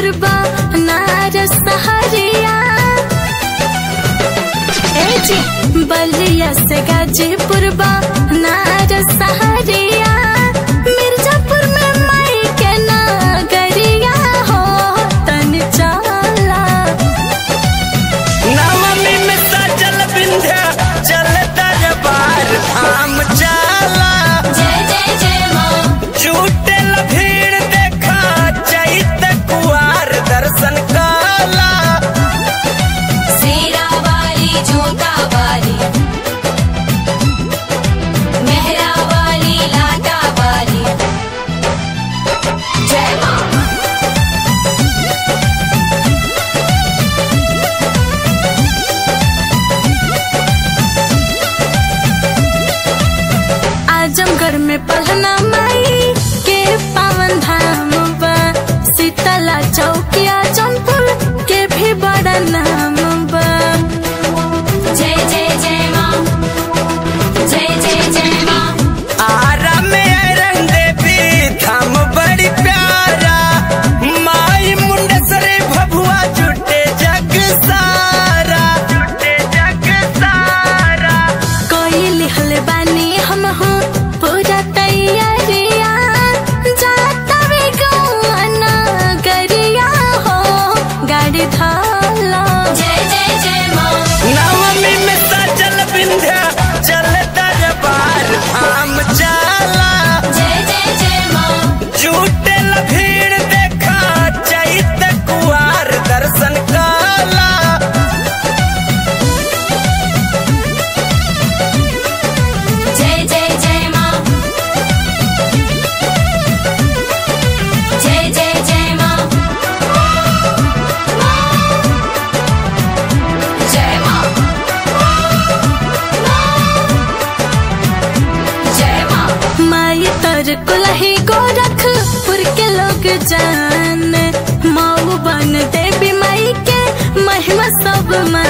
पूर्वा नारस सहरिया ए जी बलिया से गाजीपुर बा नारस सहरिया मिर्जापुर में माई के नगरिया हो तन चाला नवमी में सजल बिंध्या चल दरबार धाम चाला जय जय जय माँ जुटेल भीड़ देखा चैत कुआर दर्शन काला सेरा वाली जोता वाली मेहरा वाली लाटा वाली जय माँ आजमगढ़ में पढ़ना माई के पावन धाम बा शीतला चौकिया जौनपुर के भी बड़ा नाम बा जय जय जय माँ जय जय जय माँ आरा में रंग देवी धाम बड़ी प्यारा माई मुंडेश्वरी भभुआ जुटे जग सारा जुटे जग सारा कोई लिखल बानी हम हो पूरा तैयारिया जाता वे गौना गरिया हो गाड़ी थाला जय जय जय माँ नवमी में सजल बिंध्या चल दरबार धाम चाला जय जय जय माँ जुटेल भीड़ देखा चैत कुआर दर्शन काला जय जय जय माँ जय जय जय माँ जय माँ जय माँ माई तर कुलही गोरखपुर के लोग जान माऊ बन देवी माई के महिमा सब मान